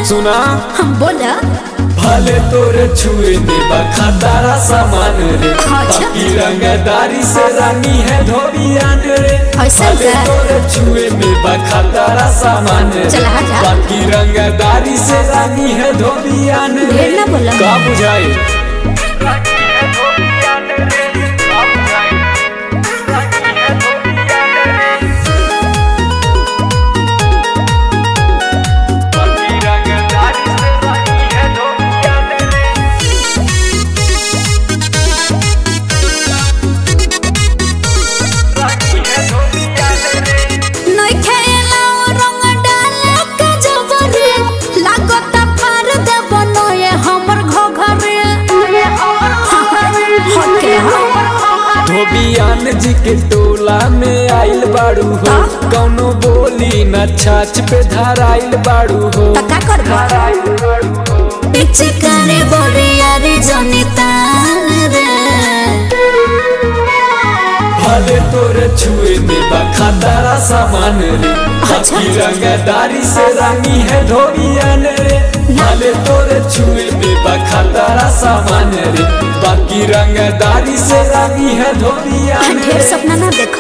सुना हम बोला भले तोरे छुए में बखातारा सामान रे अच्छा। बाकी रंगदारी से रानी है धोबियान रे ऐसा भले क्या? तोरे छुए में बखातारा सामान रे चला हटा। बाकी रंगदारी से रानी है धोबियान रे ढेर ना बोला। का बुझाई नहीं खेला रंग डाले के जबरे लागत फार दे बनोए हमर घघरे हके धोबियान जी के टोला में आइल बाड़ू हो कौनो बोली न छाछ पे धराइल बाड़ू हो तका करबा पीछे करे बोरिया रे जनितान रे भले तोरे छुए में बखातारा सामान रे अच्छा। बाकी रंगदारी से रानी है धोबियान रे भले तोरे छुए में बखातारा सामान रे बाकी रंगदारी से रानी है धोबियान ढेर रे सपना ना देखा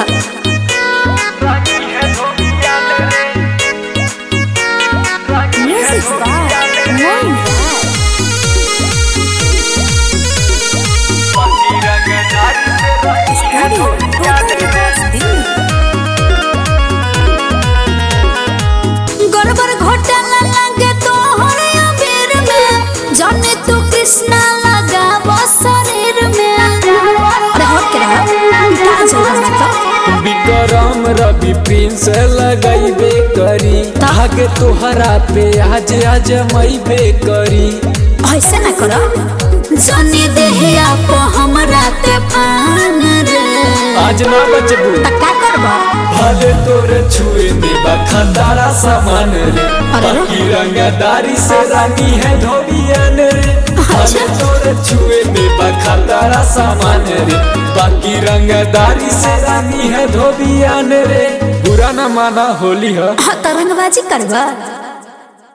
म्यूजिक बाय मोइन गड़बड़ घोटाला लगे तो हरिया बेर में जाने तू कृष्णा लगा शरीर में अरे हट के रहा क्या चल रहा है विक्रम रवि प्रिंस लगैबे करी धागे तोहरा पे आज आज मैबे करी ऐसे ना करो जाने देहिया को हमरा ते पान रे आज ना बचबू तका करबा भले तोरे छुए में बखतारा सामान रे अरे रे। बाकी रंगदारी से रानी है धोबियान रे भले तोरे छुए में बखतारा सामान रे बाकी रंगदारी से रानी है धोबियान रे बुरा ना माना होली है हाँ, तरंगबाजी करबा